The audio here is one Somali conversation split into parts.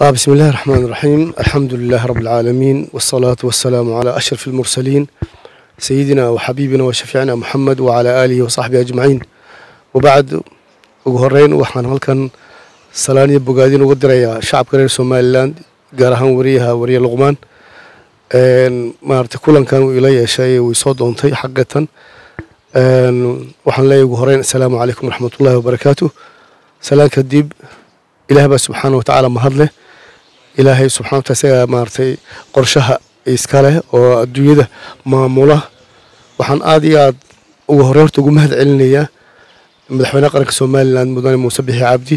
آه بسم الله الرحمن الرحيم الحمد لله رب العالمين والصلاة والسلام على أشرف المرسلين سيدنا وحبيبنا وشفيعنا محمد وعلى آله وصحبه أجمعين وبعد ugu horeyn waxaan halkan salaan iyo bogaadin uga dirayaa shacabka reer somalilan gaar ahaan wariyaha wariye luqmaan maarata kulankan uu ila yeeshay uu isoo doontay xaqiiqatan waxaan leeyahay ugu horeyn assalaamu calaykum waraxmatullahi wabarakaatu salaan kadib ilaah baa subxaana wa tacaala mahad leh ilaahay subxana wataala isagaa maaragtay qorshaha iska leh oo adduunyada maamula waxaan aada iyo aada ugu horey horta ugu mahad celinayaa madaxweynaha qaranka somalilan mudane muuse bixi cabdi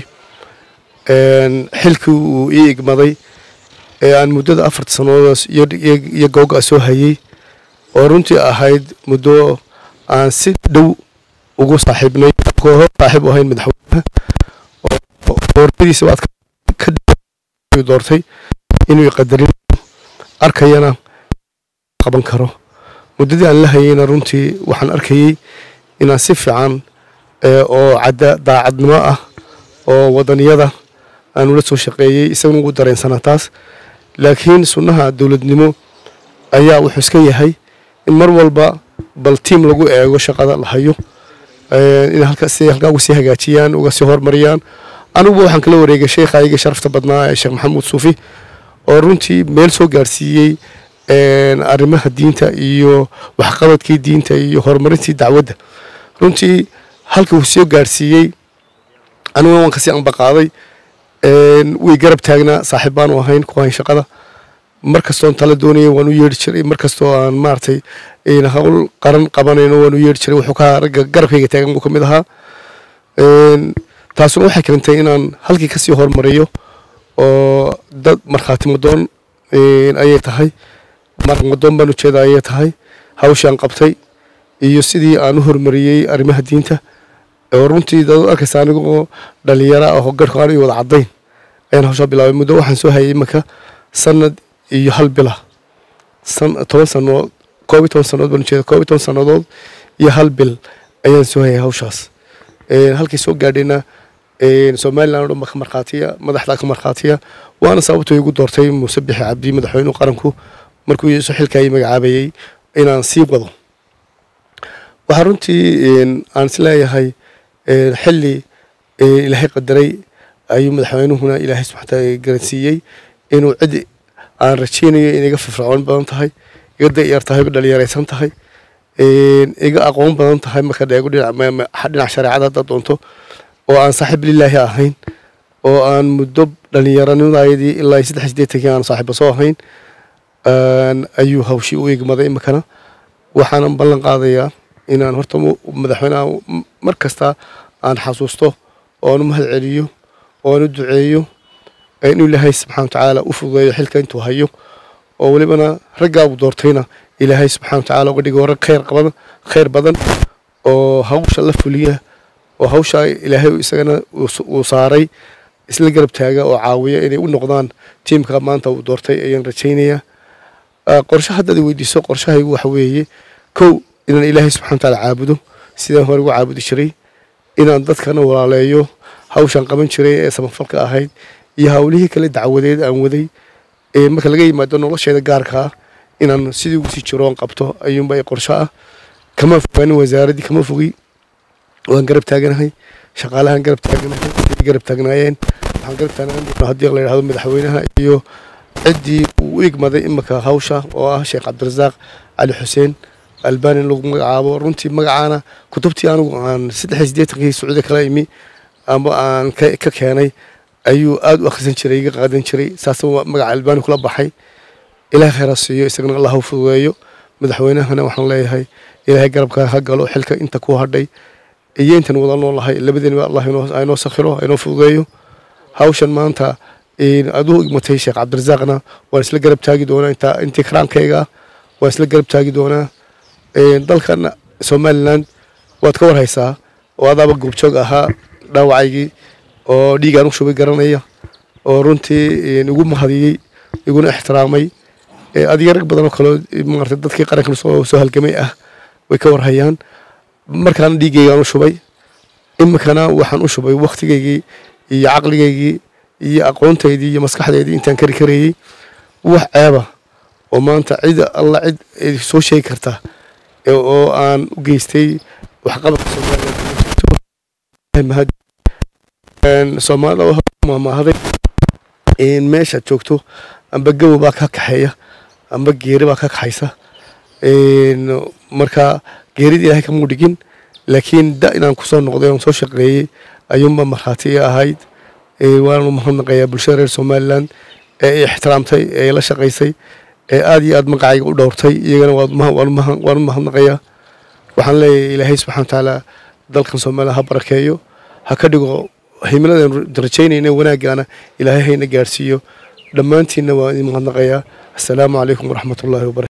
xilkii uu ii igmaday ee aan muddada afarta sannadood iyo googa soo hayey oo runtii ahayd muddo aan si dhow ugu saaxiibnay hor saaxiib u ahayn madaxweynaha doortadiisa waad ka doortay inuu qadarin arkayana qaban karo muddadii aan la hayeyna runtii waxaan arkayey inaan si fiican oo cadda daacadnimo ah oo wadaniyada aan ula soo shaqeeyey isaguna ugu dareensanaa taas laakiin sunnaha dowladnimo ayaa wuxuu iska yahay in mar walba bal tiim lagu eego shaqada la hayo inay halkaa uga sii hagaajiyaan uga sii horumariyaan aniguba waxaan kala wareegay sheekhayga sharafta badnaa ee sheekh maxamuud suufi oo runtii meel soo gaarsiiyey arrimaha diinta iyo waxqabadkii diinta iyo horumarintii dacwadda runtii halka uu soo gaarsiiyey aniguna waan kasii anbaqaaday way garab taagnaa saaxiib baanu ahayn ku hayn shaqada mar kastoon tala doonayay waan u yeedhi jiray mar kastoo aan maaragtay hawl qaran qabanayno waan u yeedhi jiray wuxuu ka ragga garabkayga taagan buu ka mid ahaa taasuna waxay keentay inaan halkii kasii horumariyo oo dad markhaati madoon ayay tahay madoon baan ujeeda ayay tahay hawshaan qabtay iyo sidii aan u horumariyey arrimaha diinta oo runtii dad arkaysa anigoo dhalinyaro ah oo garhku aan ii wada caddayn ayaan hawshaa bilaabay muddo waxaan soo hayay imanka sanad iyo hal bila toban sanood koob iyo toban sannadood baan ujeeda koob iyo toban sannadood iyo hal bil ayaan soo hayay hawshaas halkay soo gaadhayna somalilan o dhan ba ka markhaatiya madaxdaa ka markhaatiya waana sababto igu doortay muuse bixi cabdi madaxweynuhu qaranku markuu isu xilkaayii magacaabayey inaan sii wado waxaa runtii aan is leeyahay xilli ilaahay qadaray ayuu madaxweynuhuna ilaahay subxana taala garansiiyey inuu cid aan rajaynayo in iga firfircoon badan tahay iga dayar tahay iga dhalinyaraysan tahay iga aqoon badan tahay marka dheego dhinac shareecada haddaad doonto oo aan saaxiib lilaahi ahayn oo aan muddo dhallinyaranimadaydii ilaa saddex sideetankii aan saaxiiba soo ahayn ayuu hawshii u igmaday iminkana waxaanan ballan qaadayaa inaan horta madaxweynaha mar kasta aan xasuusto oo aan u mahad celiyo oo aan u duceeyo inuu ilaahay subxana watacaala u fududeeyo xilka intuu hayo oo welibana raggaabu doortayna ilaahay subxana watacaala uga dhigo rag khayr qaban khayr badan oo hawsha la fuliya oo hawshaa ilaahay isagana uu saaray isla garab taaga oo caawiya inay u noqdaan tiimka maanta uu doortay ayaan rajaynayaa qorshe haddaad weydiiso qorshahaygu waxa weeye kow inaan ilaahay subxana wataala caabudo sidaan hore ugu caabudi jiray inaan dadkana walaaleeyo hawshaan qaban jiray ee samafalka ahayd iyo hawlihii kale dacwadeed aan waday marka laga yimaado nolosheeda gaarka ah inaan sidii ugu sii jiro oon qabto ayuunba qorsho ah kama fogaanin wasaaraddii kama fogi waan garab taaganahay shaqaalahaan garab taaganahay garab taagnaayeen waxaan garab taagnaan haddii la yidhahdo madaxweynaha iyo ciddii uu u igmaday iminka hawsha oo ah sheekh cabdirasaaq cali xuseen albani lagu magacaabo runtii magacaana kutubtii anigu aan saddex iyo siddeetankii sacuudi kala imi ama aan ka keenay ayuu aada u akhrisan jiray iga qaadan jiray saasa magaca albani kula baxay ilahay khayraa siiyo isagana allah u fududeeyo madaxweynahana waxaan leeyahay ilaahay garabka ha galo xilka inta ku hadhay iyo intan wada noolahay labadeenba allah aynoo sakhiro aynoo fududeeyo hawshan maanta aduu igmatay sheekh cabdirasaaqna waan isla garab taagi doonaa intaa intii karaankayga waan isla garab taagi doonaa dalkan somalilan waad ka warhaysaa oo adaaba goobjoog ahaa dhaawacaygii oo dhiigaan u shubay garanaya oo runtii igu mahadiyey iguna ixtiraamay adiga rag badan oo kaleo maarata dadkii qarankan soo halgamay ah way ka warhayaan markaana dhiiggaygaan u shubay iminkana waxaan u shubay wakhtigaygii iyo caqligaygii iyo aqoontaydii iyo maskaxdaydii intaan kari karayey wax ceeba oo maanta cid alla cid soo sheegi karta oo aan u geystay waxqabadka somaliland soomaalida maamaahaday meesha joogto amba gabow baa ka kaxeeya amba geeri baa ka kaxaysa marka geerida ilaahay kamuu dhigin laakiin da inaan kusoo noqday oon soo shaqeeyey ayuunba markhaati i ahayd waanu mahadnaqayaa bulshada reer somaliland ee i ixtiraamtay ee la shaqaysay ee aada iyo aada magacayga u dhowrtay iyagana waanu mahadnaqayaa waxaan leeyahay ilaahay subxana watacaala dalkan somaliland ha barakeeyo ha ka dhigo himiladeenu rajaynayna wanaaggaana ilaahay hayna gaadhsiiyo dhammaantiinna waan idin mahadnaqayaa assalaamu calaykum waraxmat ullahi wabarakatu